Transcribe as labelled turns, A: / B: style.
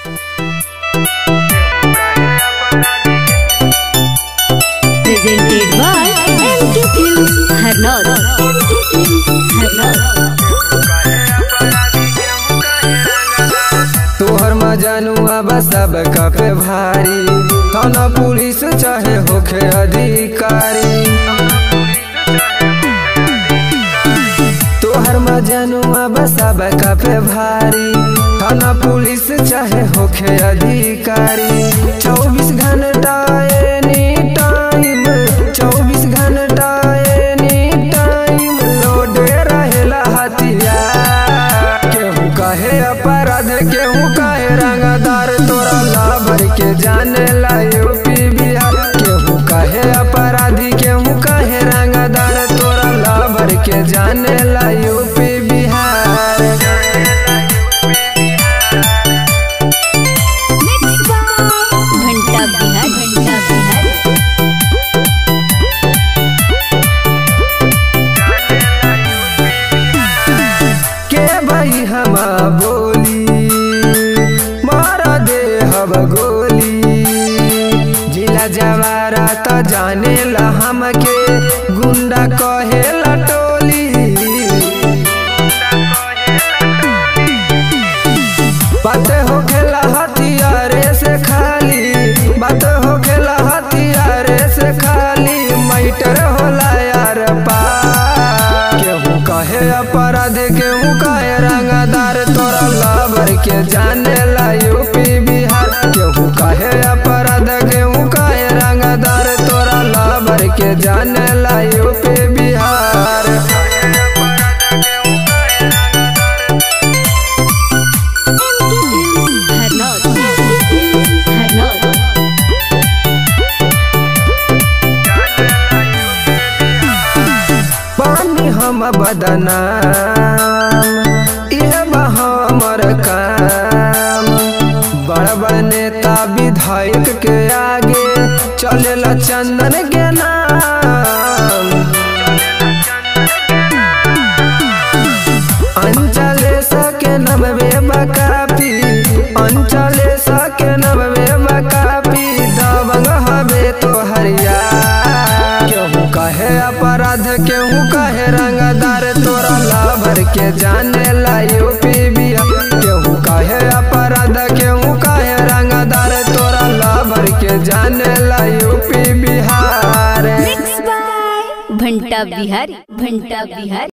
A: presented by MK Films Harnaut. MK Films Harnaut.
B: तोहर मजनुआ बस सब पे भारी थाना पुलिस चाहे होखे अधिकारी तोहर मजनुआ बस सब पे भारी थाना पुलिस चाहे होखे अधिकारी चौबीस घंटा एनी टाइम चौबीस घंटा एनी टाइम लोडे रहेला हथियार केहू कहे अपराध केहू कहे रंगदार तोरा लाभर के जाने ला यूपी बिहार केहू कहे अपराधी केहू कहे रंगदार तोरा लाभर के जाने ला यूपी बिहार
A: Mixed by घंटा बिहार घंटा बिहार
B: के भाई हम बोली मारा दे हब गोली जिला जवारा त जाने ला हमके गुंडा कहे ला टोली बात हो खेला हथियारे से खाली बात हो खेला हथियारे से खाली मैटर होला यार पा केहू कहे अपराध केहू कहे रंगदार तोरा लाभर के जाने ला यूपी बिहार केहू कहे अपराध केहू कहे रंगदार तोरा लाभर के जाने ला UP Bihar
A: MK Films Harnaut. MK Films Harnaut.
B: पानी हम बदनाम यह बा हमर काम बड़ बड़ नेता विधायक के आगे चलेला चंदन के नाम अंचले सके नबे बकापी अंचले सके नबे बकापी दबंग हबे तो हरिया केहू कहे अपराध केहू कहे रंगदार तोरा लाभर के जाने ला यूपी बिहार केहू कहे अपराध केहू कहे रंगदार तोरा लाभर के जाने ला यूपी बिहार
A: Mixed by घंटा बिहारी घंटा बिहारी